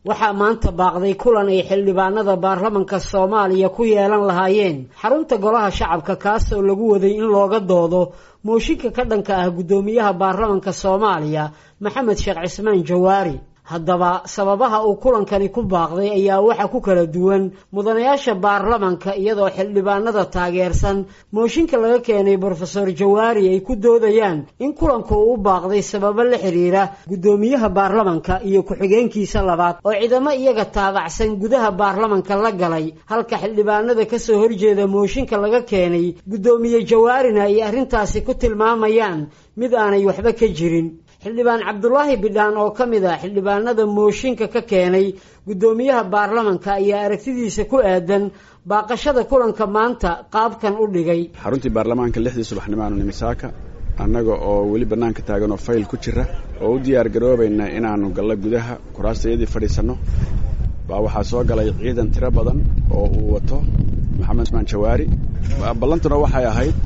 waxaa maanta baaqday kulan ay xildhibaanada baarlamanka soomaaliya ku yeelan lahaayeen xarunta golaha shacabka kaasoo lagu waday in looga doodo mooshinka ka dhanka ah guddoomiyaha baarlamanka soomaaliya maxamed sheekh cismaan jawaari haddaba sababaha uu kulankani ku baaqday ayaa waxa ku kala duwan mudanayaasha baarlamanka iyadoo xildhibaanada taageersan mooshinka laga keenay brofesor jawaari ay ku doodayaan in kulanku uu u baaqday sababo la xiriira guddoomiyaha baarlamanka iyo ku-xigeenkiisa labaad oo ciidamo iyaga taabacsan gudaha baarlamanka la galay halka xildhibaanada kasoo horjeeda mooshinka laga keenay guddoomiye jawaarina ay arrintaasi ku tilmaamayaan mid aanay waxba ka jirin xildhibaan cabdulaahi bidhaan oo ka mid ah xildhibaanada mooshinka ka keenay guddoomiyaha baarlamanka ayaa aragtidiisa ku aadan baaqashada kulanka maanta qaabkan u dhigay xaruntii baarlamaanka lixdii subaxnimaanu nimisaaka annaga oo weli bannaanka taagan oo fayl ku jira oo u diyaar garoobayna inaannu gallo gudaha kuraastayadii fadhiisanno baa waxaa soo galay ciidan tiro badan oo uu wato maxamed usmaan jawaari ballantuna waxay ahayd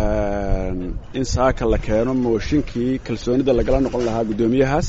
in saaka la keeno mooshinkii kalsoonida lagala noqon lahaa guddoomiyahaas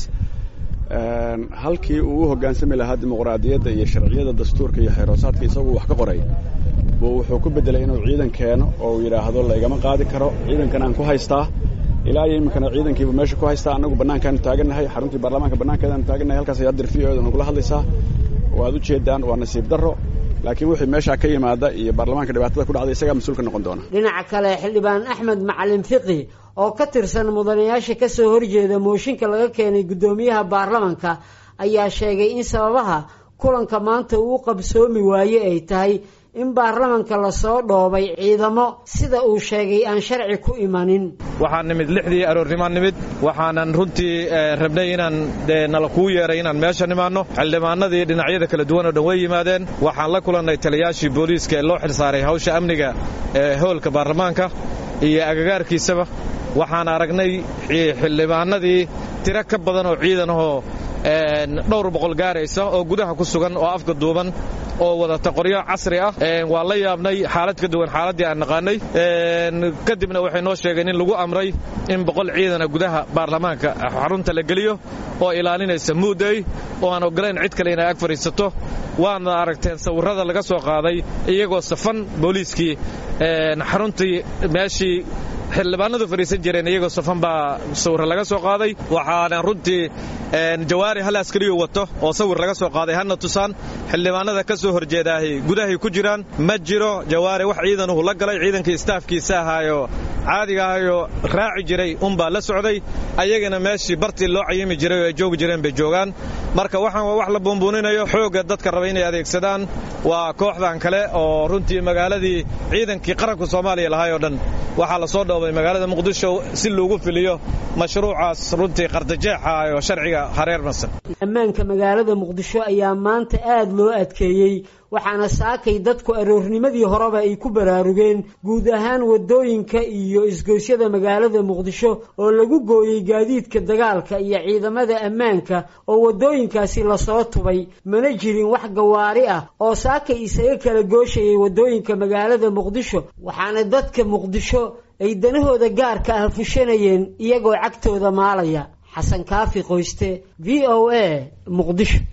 halkii uu u hoggaansami lahaa dimuqraadiyadda iyo sharciyada dastuurka iyo xeeroosaadka isaguu wax ka qoray buu wuxuu ku beddelay inuu ciidan keeno oo uu yidhaahdo laygama qaadi karo ciidankan aan ku haystaa ilaa iyo iminkana ciidankiibu meesha ku haystaa annagu bannaankaanu taagannahay xaruntii baarlamaanka bannaankeedaanu taagannahay halkaas ayaad dir v o da nagula hadlaysaa waad u jeedaan waa nasiib darro laakiin wixii meeshaa ka yimaada iyo baarlamaanka dhibaatada ku dhacday isagaa mas-uul ka noqon doona dhinaca kale xildhibaan axmed macalin fiqi oo ka tirsan mudanayaasha kasoo horjeeda mooshinka laga keenay guddoomiyaha baarlamanka ayaa sheegay in sababaha kulanka maanta uu qabsoomi waaye ay tahay in baarlamanka lasoo dhoobay ciidamo sida uu sheegay aan sharci ku imanin waxaan nimid lixdii aroornimaan nimid waxaanan runtii rabnay inaan dee nala kuu yeeray inaan meesha nimaanno xildhibaanadii dhinacyada kala duwan oo dhan way yimaadeen waxaan la kulannay taliyaashii booliiska ee loo xilsaaray hawsha amniga ee hoolka baarlamaanka iyo agagaarkiisaba waxaan aragnay xildhibaanadii tiro ka badan oo ciidan ahoo dhowr boqol gaaraysa oo gudaha ku sugan oo afka duuban oo wadata qoryo casri ah waa la yaabnay xaalad ka duwan xaaladdii aan naqaanay kadibna waxay noo sheegeen in lagu amray in boqol ciidana gudaha baarlamaanka xarunta la geliyo oo ilaalinaysa muudey oo aan ogolayn cid kale inay ag fadhiisato waadna aragteen sawirrada laga soo qaaday iyagoo safan booliiskii xaruntii meeshii xildhibaanadu fadhiisan jireen iyagoo safan baa sawir laga soo qaaday waxaana runtii jawaari hal askariyu wato oo sawir laga soo qaaday hana tusaan xildhibaanada ka soo horjeedaahay gudahay ku jiraan ma jiro jawaari wax ciidanuhu la galay ciidankii istaafkiisa ahaayo caadiga ahayoo raaci jiray unbaa la socday ayagana meeshii bartii loo cayimi jiray oo ay joogi jireen bay joogaan marka waxaan waa wax la buunbuuninayo xoogga dadka raba inay adeegsadaan waa kooxdan kale oo runtii magaaladii ciidankii qaranka soomaaliya lahay oo dhan waxaa la soo dhoobay magaalada muqdisho si loogu filiyo mashruucaas runtii qardajeexa oo sharciga hareer masan ammaanka magaalada muqdisho ayaa maanta aad loo adkeeyey waxaana saakay dadku aroornimadii horeba ay ku baraarugeen guud ahaan waddooyinka iyo isgoysyada magaalada muqdisho oo lagu gooyey gaadiidka dagaalka iyo ciidamada ammaanka oo waddooyinkaasi lasoo tubay mana jirin wax gawaari ah oo saakay isaga kala gooshayay waddooyinka magaalada muqdisho waxaana dadka muqdisho ay danahooda gaarka ah fushanayeen iyagoo cagtooda maalaya xasan kaafi qoyste v o a muqdisho